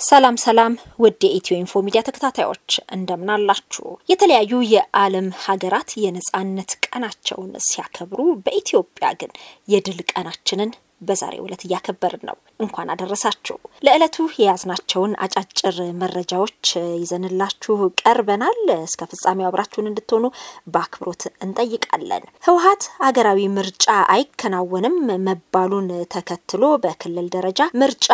ሰላም ሰላም ውድ የኢትዮ ኢንፎ ሚዲያ ተከታታዮች እንደምን አላችሁ? የተለያዩ የዓለም ሀገራት የነጻነት ቀናቸውን ሲያከብሩ በኢትዮጵያ ግን የድል ቀናችንን በዛሬው ዕለት እያከበርን ነው። እንኳን አደረሳችሁ። ለዕለቱ የያዝናቸውን አጫጭር መረጃዎች ይዘንላችሁ ቀርበናል። እስከ ፍጻሜው አብራችሁን እንድትሆኑ በአክብሮት እንጠይቃለን። ህወሓት ሀገራዊ ምርጫ አይከናወንም መባሉን ተከትሎ በክልል ደረጃ ምርጫ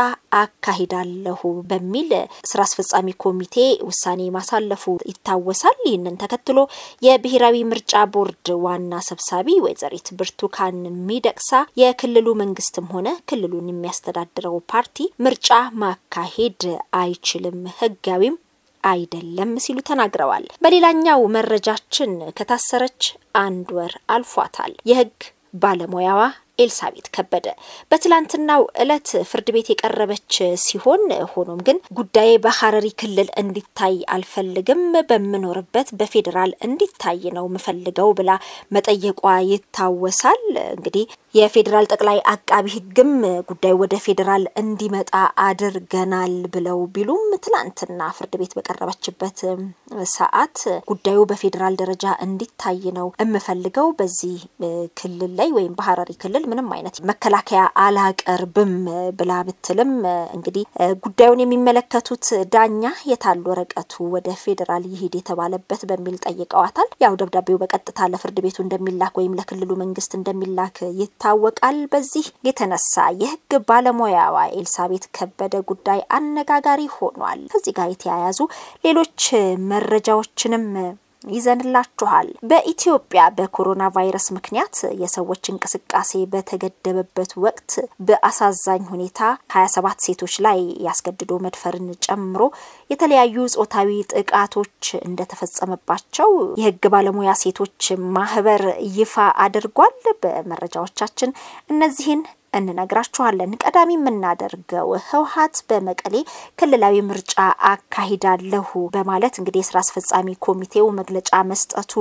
አካሂዳለሁ በሚል ስራ አስፈጻሚ ኮሚቴ ውሳኔ ማሳለፉ ይታወሳል። ይህንን ተከትሎ የብሔራዊ ምርጫ ቦርድ ዋና ሰብሳቢ ወይዘሪት ብርቱካን ሚደቅሳ የክልሉ መንግስትም ሆነ ክልሉን የሚያስተዳድረው ፓርቲ ምርጫ ማካሄድ አይችልም፣ ህጋዊም አይደለም ሲሉ ተናግረዋል። በሌላኛው መረጃችን ከታሰረች አንድ ወር አልፏታል። የህግ ባለሙያዋ ኤልሳቤት ከበደ በትላንትናው እለት ፍርድ ቤት የቀረበች ሲሆን ሆኖም ግን ጉዳዬ በሀረሪ ክልል እንዲታይ አልፈልግም፣ በምኖርበት በፌዴራል እንዲታይ ነው ምፈልገው ብላ መጠየቋ ይታወሳል። እንግዲህ የፌዴራል ጠቅላይ አቃቢ ህግም ጉዳዩ ወደ ፌዴራል እንዲመጣ አድርገናል ብለው ቢሉም ትላንትና ፍርድ ቤት በቀረበችበት ሰዓት ጉዳዩ በፌዴራል ደረጃ እንዲታይ ነው የምፈልገው በዚህ ክልል ላይ ወይም በሀረሪ ክልል ምንም አይነት መከላከያ አላቀርብም ብላ ብትልም እንግዲህ ጉዳዩን የሚመለከቱት ዳኛ የታል ወረቀቱ ወደ ፌዴራል ይሄድ የተባለበት በሚል ጠይቀዋታል። ያው ደብዳቤው በቀጥታ ለፍርድ ቤቱ እንደሚላክ ወይም ለክልሉ መንግስት እንደሚላክ ይታወቃል። በዚህ የተነሳ የህግ ባለሙያዋ ኤልሳቤት ከበደ ጉዳይ አነጋጋሪ ሆኗል። ከዚህ ጋር የተያያዙ ሌሎች መረጃዎችንም ይዘንላችኋል። በኢትዮጵያ በኮሮና ቫይረስ ምክንያት የሰዎች እንቅስቃሴ በተገደበበት ወቅት በአሳዛኝ ሁኔታ 27 ሴቶች ላይ ያስገድዶ መድፈርን ጨምሮ የተለያዩ ጾታዊ ጥቃቶች እንደተፈጸመባቸው የህግ ባለሙያ ሴቶች ማህበር ይፋ አድርጓል። በመረጃዎቻችን እነዚህን እንነግራችኋለን። ቀዳሚ የምናደርገው ህወሓት በመቀሌ ክልላዊ ምርጫ አካሂዳለሁ በማለት እንግዲህ የስራ አስፈጻሚ ኮሚቴው መግለጫ መስጠቱ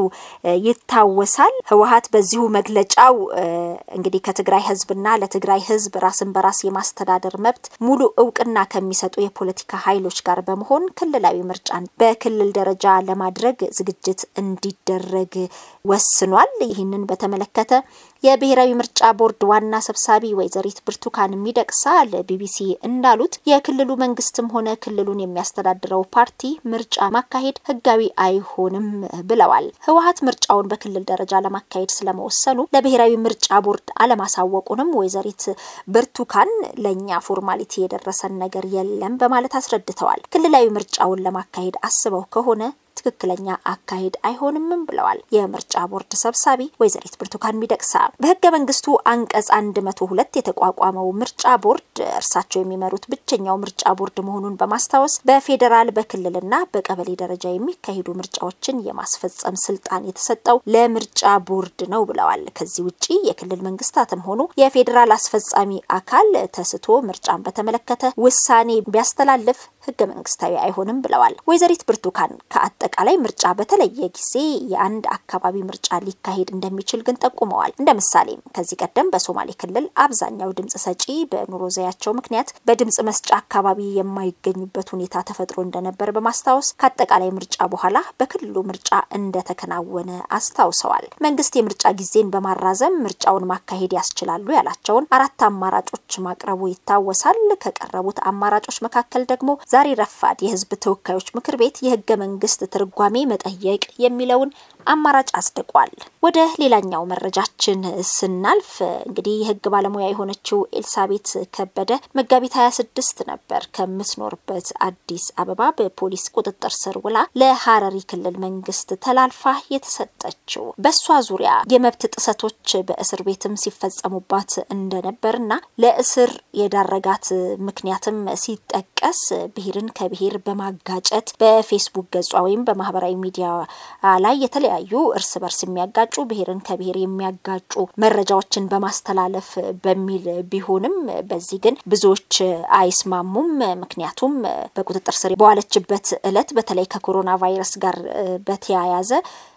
ይታወሳል። ህወሓት በዚሁ መግለጫው እንግዲህ ከትግራይ ህዝብና ለትግራይ ህዝብ ራስን በራስ የማስተዳደር መብት ሙሉ እውቅና ከሚሰጡ የፖለቲካ ኃይሎች ጋር በመሆን ክልላዊ ምርጫን በክልል ደረጃ ለማድረግ ዝግጅት እንዲደረግ ወስኗል። ይህንን በተመለከተ የብሔራዊ ምርጫ ቦርድ ዋና ሰብሳቢ ወይዘሪት ብርቱካን ሚደቅሳ ለቢቢሲ እንዳሉት የክልሉ መንግስትም ሆነ ክልሉን የሚያስተዳድረው ፓርቲ ምርጫ ማካሄድ ህጋዊ አይሆንም ብለዋል። ህወሓት ምርጫውን በክልል ደረጃ ለማካሄድ ስለመወሰኑ ለብሔራዊ ምርጫ ቦርድ አለማሳወቁንም ወይዘሪት ብርቱካን ለእኛ ፎርማሊቲ የደረሰን ነገር የለም በማለት አስረድተዋል። ክልላዊ ምርጫውን ለማካሄድ አስበው ከሆነ ትክክለኛ አካሄድ አይሆንምም ብለዋል። የምርጫ ቦርድ ሰብሳቢ ወይዘሪት ብርቱካን ሚደቅሳ በህገ መንግስቱ አንቀጽ አንድ መቶ ሁለት የተቋቋመው ምርጫ ቦርድ እርሳቸው የሚመሩት ብቸኛው ምርጫ ቦርድ መሆኑን በማስታወስ በፌዴራል በክልልና በቀበሌ ደረጃ የሚካሄዱ ምርጫዎችን የማስፈጸም ስልጣን የተሰጠው ለምርጫ ቦርድ ነው ብለዋል። ከዚህ ውጪ የክልል መንግስታትም ሆኑ የፌዴራል አስፈጻሚ አካል ተስቶ ምርጫን በተመለከተ ውሳኔ ቢያስተላልፍ ህገ መንግስታዊ አይሆንም ብለዋል። ወይዘሪት ብርቱካን ከአጠቃላይ ምርጫ በተለየ ጊዜ የአንድ አካባቢ ምርጫ ሊካሄድ እንደሚችል ግን ጠቁመዋል። እንደ ምሳሌም ከዚህ ቀደም በሶማሌ ክልል አብዛኛው ድምጽ ሰጪ በኑሮ ዘያቸው ምክንያት በድምጽ መስጫ አካባቢ የማይገኙበት ሁኔታ ተፈጥሮ እንደነበር በማስታወስ ከአጠቃላይ ምርጫ በኋላ በክልሉ ምርጫ እንደተከናወነ አስታውሰዋል። መንግስት የምርጫ ጊዜን በማራዘም ምርጫውን ማካሄድ ያስችላሉ ያላቸውን አራት አማራጮች ማቅረቡ ይታወሳል። ከቀረቡት አማራጮች መካከል ደግሞ ዛሬ ረፋድ የህዝብ ተወካዮች ምክር ቤት የህገ መንግስት ትርጓሜ መጠየቅ የሚለውን አማራጭ አጽድቋል። ወደ ሌላኛው መረጃችን ስናልፍ እንግዲህ የህግ ባለሙያ የሆነችው ኤልሳቤት ከበደ መጋቢት 26 ነበር ከምትኖርበት አዲስ አበባ በፖሊስ ቁጥጥር ስር ውላ ለሀረሪ ክልል መንግስት ተላልፋ የተሰጠችው። በእሷ ዙሪያ የመብት ጥሰቶች በእስር ቤትም ሲፈጸሙባት እንደነበርና ለእስር የዳረጋት ምክንያትም ሲጠቀስ ብሔርን ከብሔር በማጋጨት በፌስቡክ ገጿ ወይም በማህበራዊ ሚዲያ ላይ የተለያዩ እርስ በርስ የሚያጋጩ ብሔርን ከብሔር የሚያጋጩ መረጃዎችን በማስተላለፍ በሚል ቢሆንም በዚህ ግን ብዙዎች አይስማሙም። ምክንያቱም በቁጥጥር ስር በዋለችበት እለት በተለይ ከኮሮና ቫይረስ ጋር በተያያዘ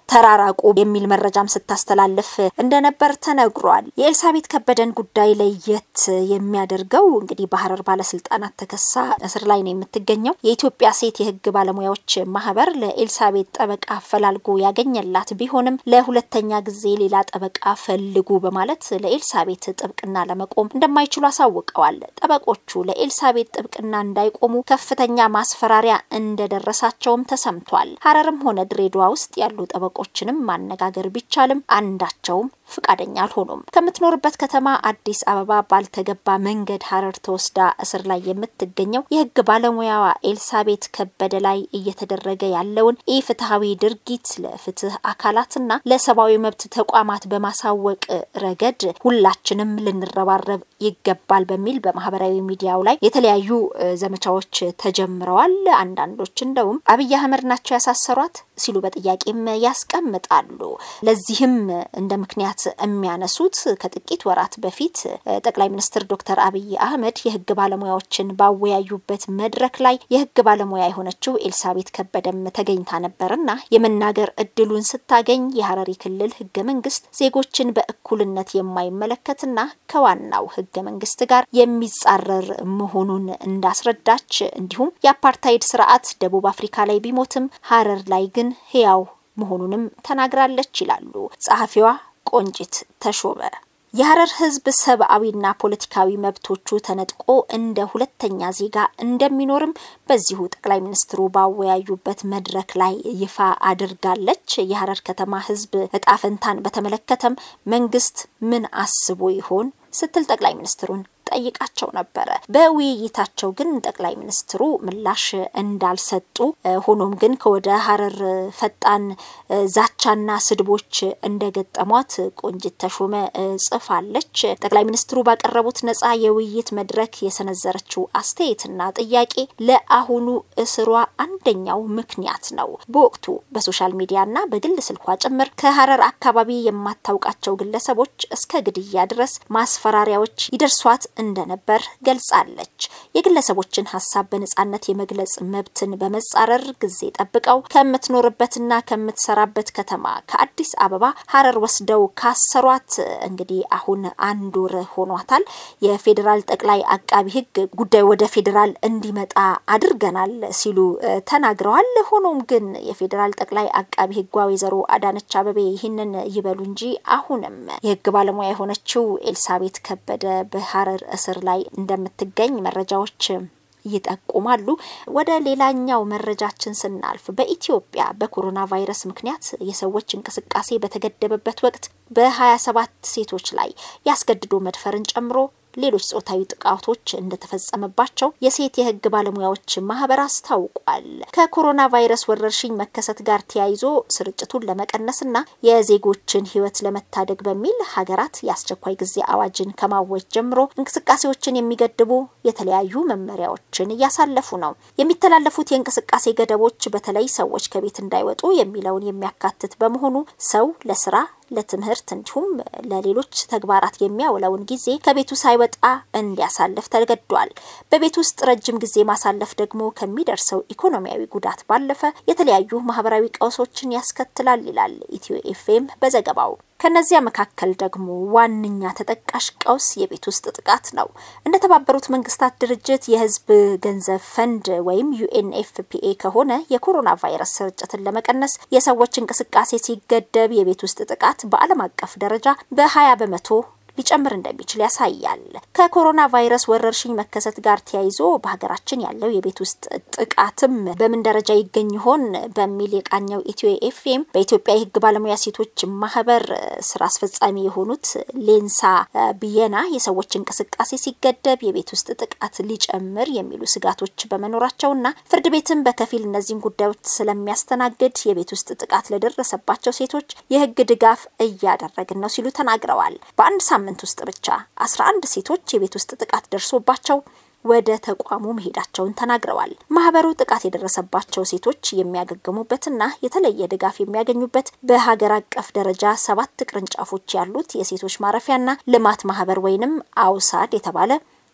ተራራቁ የሚል መረጃም ስታስተላልፍ እንደነበር ተነግሯል። የኤልሳቤት ከበደን ጉዳይ ለየት የሚያደርገው እንግዲህ በሀረር ባለስልጣናት ተከሳ እስር ላይ ነው የምትገኘው። የኢትዮጵያ ሴት የህግ ባለሙያዎች ማህበር ለኤልሳቤት ጠበቃ አፈላልጎ ያገኘላት ቢሆንም ለሁለተኛ ጊዜ ሌላ ጠበቃ ፈልጉ በማለት ለኤልሳቤት ጥብቅና ለመቆም እንደማይችሉ አሳውቀዋል። ጠበቆቹ ለኤልሳቤት ጥብቅና እንዳይቆሙ ከፍተኛ ማስፈራሪያ እንደደረሳቸውም ተሰምቷል። ሀረርም ሆነ ድሬዳዋ ውስጥ ያሉ ጠበቆችንም ማነጋገር ቢቻልም አንዳቸውም ፍቃደኛ አልሆኑም። ከምትኖርበት ከተማ አዲስ አበባ ባልተገባ መንገድ ሀረር ተወስዳ እስር ላይ የምትገኘው የህግ ባለሙያዋ ኤልሳቤት ከበደ ላይ እየተደረገ ያለውን ኢፍትሐዊ ድርጊት ለፍትህ አካላትና ለሰብአዊ መብት ተቋማት በማሳወቅ ረገድ ሁላችንም ልንረባረብ ይገባል በሚል በማህበራዊ ሚዲያው ላይ የተለያዩ ዘመቻዎች ተጀምረዋል። አንዳንዶች እንደውም አብይ አህመድ ናቸው ያሳሰሯት ሲሉ በጥያቄም ያስቀምጣሉ። ለዚህም እንደ ምክንያት የሚያነሱት ከጥቂት ወራት በፊት ጠቅላይ ሚኒስትር ዶክተር አብይ አህመድ የህግ ባለሙያዎችን ባወያዩበት መድረክ ላይ የህግ ባለሙያ የሆነችው ኤልሳቤት ከበደም ተገኝታ ነበርና የመናገር እድሉን ስታገኝ የሀረሪ ክልል ህገ መንግስት ዜጎችን በእኩልነት የማይመለከትና ከዋናው ህገ መንግስት ጋር የሚጻረር መሆኑን እንዳስረዳች እንዲሁም የአፓርታይድ ስርዓት ደቡብ አፍሪካ ላይ ቢሞትም ሀረር ላይ ግን ህያው መሆኑንም ተናግራለች ይላሉ ጸሐፊዋ ቆንጂት ተሾመ። የሀረር ህዝብ ሰብአዊና ፖለቲካዊ መብቶቹ ተነጥቆ እንደ ሁለተኛ ዜጋ እንደሚኖርም በዚሁ ጠቅላይ ሚኒስትሩ ባወያዩበት መድረክ ላይ ይፋ አድርጋለች። የሀረር ከተማ ህዝብ እጣ ፈንታን በተመለከተም መንግስት ምን አስቦ ይሆን ስትል ጠቅላይ ሚኒስትሩን ጠይቃቸው ነበረ። በውይይታቸው ግን ጠቅላይ ሚኒስትሩ ምላሽ እንዳልሰጡ፣ ሆኖም ግን ከወደ ሀረር ፈጣን ዛቻና ስድቦች እንደገጠሟት ቆንጂት ተሾመ ጽፋለች። ጠቅላይ ሚኒስትሩ ባቀረቡት ነጻ የውይይት መድረክ የሰነዘረችው አስተያየትና ጥያቄ ለአሁኑ እስሯ አንደኛው ምክንያት ነው። በወቅቱ በሶሻል ሚዲያና በግል ስልኳ ጭምር ከሀረር አካባቢ የማታውቃቸው ግለሰቦች እስከ ግድያ ድረስ ማስፈራሪያዎች ይደርሷት እንደነበር ገልጻለች። የግለሰቦችን ሀሳብ በነጻነት የመግለጽ መብትን በመጻረር ጊዜ ጠብቀው ከምትኖርበትና ከምትሰራበት ከተማ ከአዲስ አበባ ሀረር ወስደው ካሰሯት እንግዲህ አሁን አንድ ወር ሆኗታል። የፌዴራል ጠቅላይ አቃቢ ሕግ ጉዳዩ ወደ ፌዴራል እንዲመጣ አድርገናል ሲሉ ተናግረዋል። ሆኖም ግን የፌዴራል ጠቅላይ አቃቢ ሕጓ ወይዘሮ አዳነች አበቤ ይህንን ይበሉ እንጂ አሁንም የሕግ ባለሙያ የሆነችው ኤልሳቤት ከበደ በሀረር እስር ላይ እንደምትገኝ መረጃዎች ይጠቁማሉ። ወደ ሌላኛው መረጃችን ስናልፍ በኢትዮጵያ በኮሮና ቫይረስ ምክንያት የሰዎች እንቅስቃሴ በተገደበበት ወቅት በ27 ሴቶች ላይ ያስገድዶ መድፈርን ጨምሮ ሌሎች ጾታዊ ጥቃቶች እንደተፈጸመባቸው የሴት የህግ ባለሙያዎች ማህበር አስታውቋል። ከኮሮና ቫይረስ ወረርሽኝ መከሰት ጋር ተያይዞ ስርጭቱን ለመቀነስና የዜጎችን ህይወት ለመታደግ በሚል ሀገራት የአስቸኳይ ጊዜ አዋጅን ከማወጅ ጀምሮ እንቅስቃሴዎችን የሚገድቡ የተለያዩ መመሪያዎችን እያሳለፉ ነው። የሚተላለፉት የእንቅስቃሴ ገደቦች በተለይ ሰዎች ከቤት እንዳይወጡ የሚለውን የሚያካትት በመሆኑ ሰው ለስራ ለትምህርት እንዲሁም ለሌሎች ተግባራት የሚያውለውን ጊዜ ከቤቱ ሳይወጣ እንዲያሳልፍ ተገዷል። በቤት ውስጥ ረጅም ጊዜ ማሳለፍ ደግሞ ከሚደርሰው ኢኮኖሚያዊ ጉዳት ባለፈ የተለያዩ ማህበራዊ ቀውሶችን ያስከትላል ይላል ኢትዮ ኤፍኤም በዘገባው። ከነዚያ መካከል ደግሞ ዋነኛ ተጠቃሽ ቀውስ የቤት ውስጥ ጥቃት ነው። እንደ ተባበሩት መንግስታት ድርጅት የህዝብ ገንዘብ ፈንድ ወይም ዩኤንኤፍፒኤ ከሆነ የኮሮና ቫይረስ ስርጭትን ለመቀነስ የሰዎች እንቅስቃሴ ሲገደብ የቤት ውስጥ ጥቃት በዓለም አቀፍ ደረጃ በ20 በመቶ ሊጨምር እንደሚችል ያሳያል። ከኮሮና ቫይረስ ወረርሽኝ መከሰት ጋር ተያይዞ በሀገራችን ያለው የቤት ውስጥ ጥቃትም በምን ደረጃ ይገኝ ይሆን በሚል የቃኘው ኢትዮ ኤፍኤም በኢትዮጵያ የህግ ባለሙያ ሴቶች ማህበር ስራ አስፈጻሚ የሆኑት ሌንሳ ብየና የሰዎች እንቅስቃሴ ሲገደብ የቤት ውስጥ ጥቃት ሊጨምር የሚሉ ስጋቶች በመኖራቸውና ፍርድ ቤትም በከፊል እነዚህን ጉዳዮች ስለሚያስተናግድ የቤት ውስጥ ጥቃት ለደረሰባቸው ሴቶች የህግ ድጋፍ እያደረግን ነው ሲሉ ተናግረዋል። በአንድ ሳምንት ውስጥ ብቻ አስራ አንድ ሴቶች የቤት ውስጥ ጥቃት ደርሶባቸው ወደ ተቋሙ መሄዳቸውን ተናግረዋል። ማህበሩ ጥቃት የደረሰባቸው ሴቶች የሚያገግሙበትና የተለየ ድጋፍ የሚያገኙበት በሀገር አቀፍ ደረጃ ሰባት ቅርንጫፎች ያሉት የሴቶች ማረፊያና ልማት ማህበር ወይንም አውሳድ የተባለ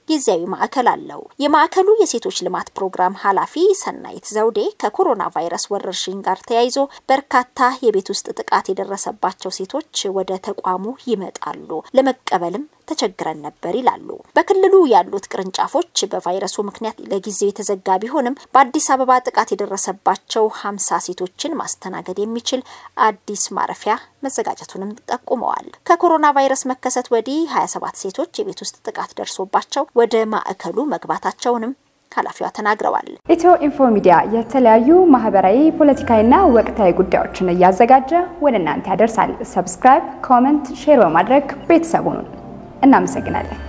ጊዜያዊ ማዕከል አለው። የማዕከሉ የሴቶች ልማት ፕሮግራም ኃላፊ ሰናይት ዘውዴ ከኮሮና ቫይረስ ወረርሽኝ ጋር ተያይዞ በርካታ የቤት ውስጥ ጥቃት የደረሰባቸው ሴቶች ወደ ተቋሙ ይመጣሉ፣ ለመቀበልም ተቸግረን ነበር ይላሉ። በክልሉ ያሉት ቅርንጫፎች በቫይረሱ ምክንያት ለጊዜው የተዘጋ ቢሆንም በአዲስ አበባ ጥቃት የደረሰባቸው ሀምሳ ሴቶችን ማስተናገድ የሚችል አዲስ ማረፊያ መዘጋጀቱንም ጠቁመዋል። ከኮሮና ቫይረስ መከሰት ወዲህ 27 ሴቶች የቤት ውስጥ ጥቃት ደርሶባቸው ወደ ማዕከሉ መግባታቸውንም ኃላፊዋ ተናግረዋል። ኢትዮ ኢንፎ ሚዲያ የተለያዩ ማህበራዊ፣ ፖለቲካዊና ወቅታዊ ጉዳዮችን እያዘጋጀ ወደ እናንተ ያደርሳል። ሰብስክራይብ፣ ኮመንት፣ ሼር በማድረግ ቤተሰቡን እናመሰግናለን።